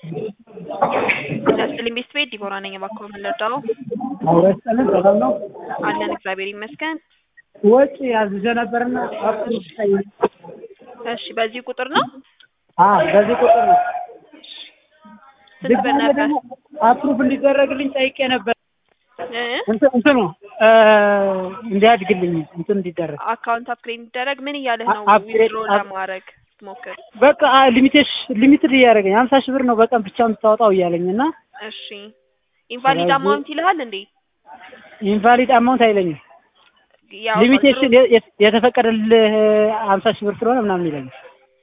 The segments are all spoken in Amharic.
ያስጥልኝ ቤት ቤት ዲቦራ ነኝ። እባክዎ ምን ልርዳው? አውረስጠልን ሰላም ነው። አለን እግዚአብሔር ይመስገን። ወጪ አዝዤ ነበርና አፕሩቭ እሺ በዚህ ቁጥር ነው? አዎ በዚህ ቁጥር ነው። ስንት ብር ድጋሜ ነበር? ደግሞ አፕሩቭ እንዲደረግልኝ ጠይቄ ነበር። እ? እንትን እንትኑ እ እንዲያድግልኝ እንትን እንዲደረግ አካውንት አፕግሬድ እንዲደረግ ምን እያለህ ነው? አፕግሬድ- ዊዝድሮ አፕ- ለማድረግ ስትሞክር። በቃ ሊሚቴሽ ሊሚትድ እያደረገኝ ሀምሳ ሺህ ብር ነው በቀን ብቻ የምታወጣው እያለኝ እና እሺ ኢንቫሊድ ስለዚህ- አማውንት ይልሃል እንዴ? ኢንቫሊድ አማውንት አይለኝም። ያው ሊሚቴሽን ድሮ- የ- የተፈቀደልህ ሀምሳ ሺህ ብር ስለሆነ ምናምን ይለኛል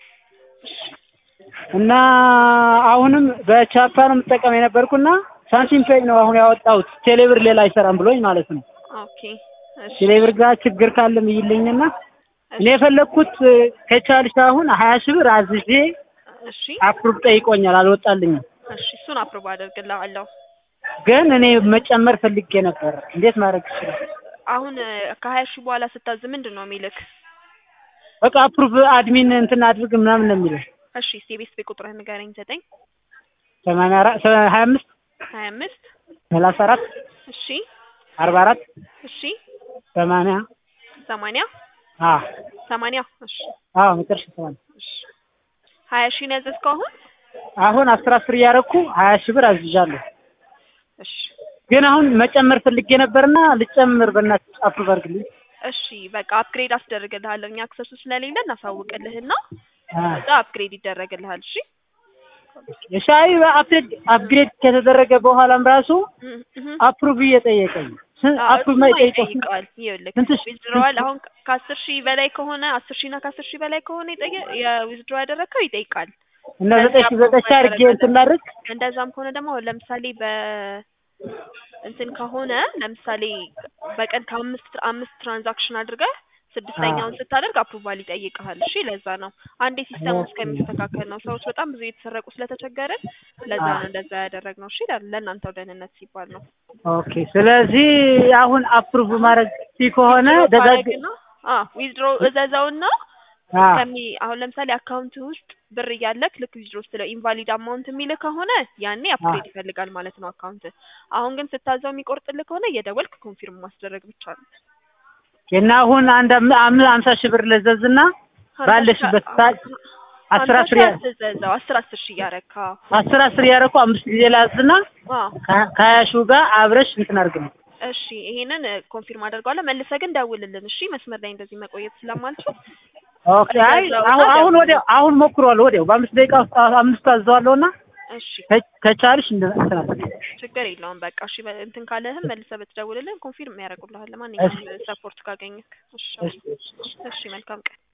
እና አሁንም በቻፓ ነው የምጠቀም የነበርኩና ሳንቲም ፔይ ነው አሁን ያወጣሁት ቴሌብር ሌላ አይሰራም ብሎኝ ማለት ነው። ኦኬ እሺ ቴሌብር ጋር ችግር ካለም ይልኝና እኔ የፈለግኩት ከቻልሽ አሁን ሀያ ሺህ ብር አዝዤ እሺ አፕሩቭ ጠይቆኛል፣ አልወጣልኝም። እሺ እሱን አፕሮቭ አደርግልሃለሁ። ግን እኔ መጨመር ፈልጌ ነበር። እንዴት ማድረግ ይችላል? አሁን እ፣ ከሀያ ሺህ በኋላ ስታዝ ምንድን ነው የሚልክ? በቃ አፕሩቭ አድሚን እንትን አድርግ ምናምን ነው የሚለው እሺ እስኪ የቤት ቤት ቁጥርህን ንገረኝ። ዘጠኝ ሰማንያ አራት ሀያ አምስት ሀያ አምስት ሰላሳ አራት እሺ አርባ አራት እሺ ሰማንያ ሰማንያ አ ሰማንያ እሺ አዎ መጨረሻ ሰማንያ እሺ ሀያ ሺህ ነው ያዘዝከው አሁን? አሁን አስር አስር እያደረኩ ሀያ ሺህ ብር አዝዣለሁ። እሺ ግን አሁን መጨመር ፈልጌ ነበርና ልጨምር በእናትህ አፕሩቭ አድርግልኝ። እሺ በቃ አፕግሬድ አስደርግልሃለሁ። እኛ አክሰሱ ስለሌለ እናሳውቅልህና አ ከዛ አፕግሬድ ይደረግልሃል። እሺ የሻይ አፕግሬድ አፕግሬድ ከተደረገ በኋላም ራሱ እህ እህ አፕሩቭ እየጠየቀኝ ስ- አዎ፣ አፕሩቭ እሱማ ማይጠይቀው ይጠይቃል። ይኸውልህ ስንት ሺ- ዊዝድሮዋል አሁን ከአስር ሺህ በላይ ከሆነ አስር ሺህ እና ከአስር ሺህ በላይ ከሆነ የጠየ የዊዝድሮ ያደረግከው ይጠይቃል። እና ዘጠኝ ሺህ ዘጠኝ ሺህ አድርጌ እንትን ላድርግ እንደዛም ከሆነ ደግሞ አሁን ለምሳሌ በ እንትን ከሆነ ለምሳሌ በቀን ከአምስት አምስት ትራንዛክሽን አድርገህ ስድስተኛውን ስታደርግ አፕሩቫል ይጠይቅሃል። እሺ ለዛ ነው አንዴ ሲስተሙ እስከሚስተካከል ነው። ሰዎች በጣም ብዙ እየተሰረቁ ስለተቸገርን ለዛ ነው እንደዛ ያደረግነው። እሺ ለእናንተው ደህንነት ሲባል ነው። ኦኬ። ስለዚህ አሁን አፕሩቭ ማድረግ ሲ ከሆነ ደጋግ ታደርግና ዊዝድሮ እዘዘውና አ ከሚ አሁን ለምሳሌ አካውንት ውስጥ ብር እያለክ ልክ ዊዝድሮ ስትለው ኢንቫሊድ አማውንት የሚልህ ከሆነ ያኔ አፕግሬድ ይፈልጋል ማለት ነው አካውንት። አሁን ግን ስታዘው የሚቆርጥልህ ከሆነ እየደወልክ ኮንፊርም ማስደረግ ብቻ ነው። እና አሁን አንድ አም- አም- አምሳ ሺህ ብር ልዘዝና ባለሽበት ሰዓት አስር አስር ያ- ትዘዘው አስር አስር ሺህ እያረካ አስር አስር እያደረኩ አምስት ጊዜ ላዝና ከ- ከሀያ ሺው ጋር አብረሽ እንትን አድርግልኝ። እሺ ይሄንን ኮንፊርም አደርገዋለሁ። መልሰህ ግን ደውልልን እሺ። መስመር ላይ እንደዚህ መቆየት ስለማልችል ኦኬ። አይ አሁን አሁን ወዲያው አሁን ሞክሯለሁ። ወዲያው በአምስት ደቂቃ ውስጥ አ- አምስቱ አዘዋለሁና እሺ ከ- ከቻልሽ እንደ እንትን አድርጊ። ችግር የለውም። በቃ እሺ በ- እንትን ካለህም መልሰህ ብትደውልልን ኮንፊርም ያደርጉልሃል። ማንኛውም ሰፖርት ካገኘክ። እሺ እሺ፣ እሺ፣ እሺ። እሺ መልካም ቀን